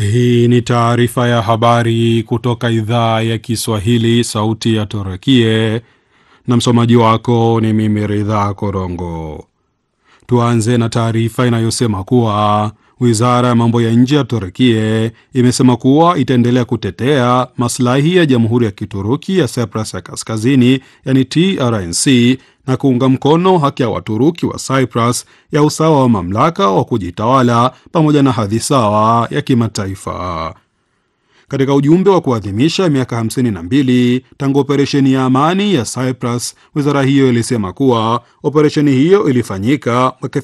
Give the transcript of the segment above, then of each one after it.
Hii ni taarifa ya habari kutoka idhaa ya Kiswahili, sauti ya Torokie, na msomaji wako ni mimi Ridha Korongo. Tuanze na taarifa inayosema kuwa wizara ya mambo ya nje ya Turkie imesema kuwa itaendelea kutetea maslahi ya jamhuri ya Kituruki ya Cyprus ya Kaskazini, yani TRNC, na kuunga mkono haki ya Waturuki wa Cyprus ya usawa wa mamlaka wa kujitawala pamoja na hadhi sawa ya kimataifa. Katika ujumbe wa kuadhimisha miaka 52 tangu operesheni ya amani ya Cyprus, wizara hiyo ilisema kuwa operesheni hiyo ilifanyika mwaka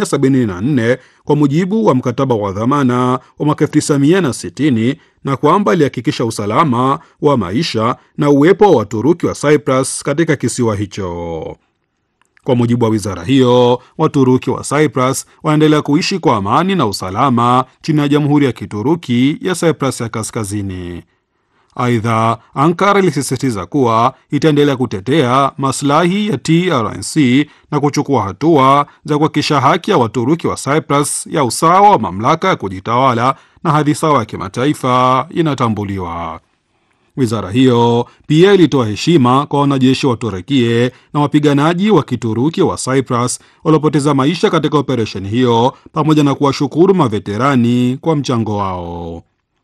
1974 kwa mujibu wa mkataba wa dhamana wa mwaka 1960 na kwamba ilihakikisha usalama wa maisha na uwepo wa Waturuki wa Cyprus katika kisiwa hicho. Kwa mujibu wa wizara hiyo, Waturuki wa Cyprus wanaendelea kuishi kwa amani na usalama chini ya jamhuri ya Kituruki ya Cyprus ya Kaskazini. Aidha, Ankara ilisisitiza kuwa itaendelea kutetea maslahi ya TRNC na kuchukua hatua za kuhakikisha haki ya Waturuki wa Cyprus ya usawa wa mamlaka ya kujitawala na hadhi sawa ya kimataifa inatambuliwa. Wizara hiyo pia ilitoa heshima kwa wanajeshi wa Turukie na wapiganaji wa Kituruki wa Cyprus waliopoteza maisha katika operesheni hiyo pamoja na kuwashukuru maveterani kwa mchango wao.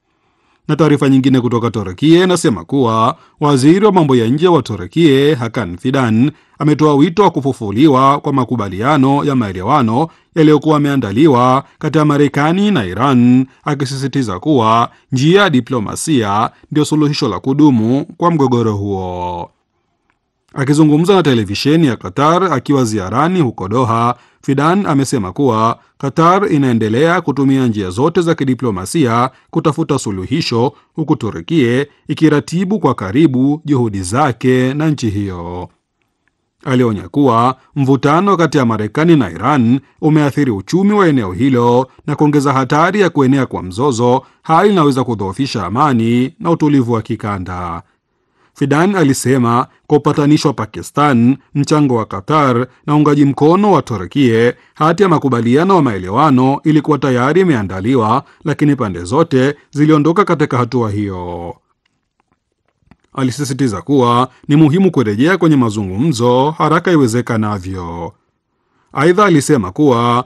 Na taarifa nyingine kutoka Turukie inasema kuwa waziri wa mambo ya nje wa Turukie Hakan Fidan ametoa wito wa kufufuliwa kwa makubaliano ya maelewano yaliyokuwa yameandaliwa kati ya Marekani na Iran, akisisitiza kuwa njia ya diplomasia ndio suluhisho la kudumu kwa mgogoro huo. Akizungumza na televisheni ya Qatar akiwa ziarani huko Doha, Fidan amesema kuwa Qatar inaendelea kutumia njia zote za kidiplomasia kutafuta suluhisho, huku Turukie ikiratibu kwa karibu juhudi zake na nchi hiyo. Alionya kuwa mvutano kati ya Marekani na Iran umeathiri uchumi wa eneo hilo na kuongeza hatari ya kuenea kwa mzozo, hali inaweza kudhoofisha amani na utulivu wa kikanda. Fidan alisema kwa upatanishi wa Pakistan, mchango wa Qatar na uungaji mkono wa Turkie, hati ya makubaliano wa maelewano ilikuwa tayari imeandaliwa, lakini pande zote ziliondoka katika hatua hiyo. Alisisitiza kuwa ni muhimu kurejea kwenye mazungumzo haraka iwezekanavyo. Aidha, alisema kuwa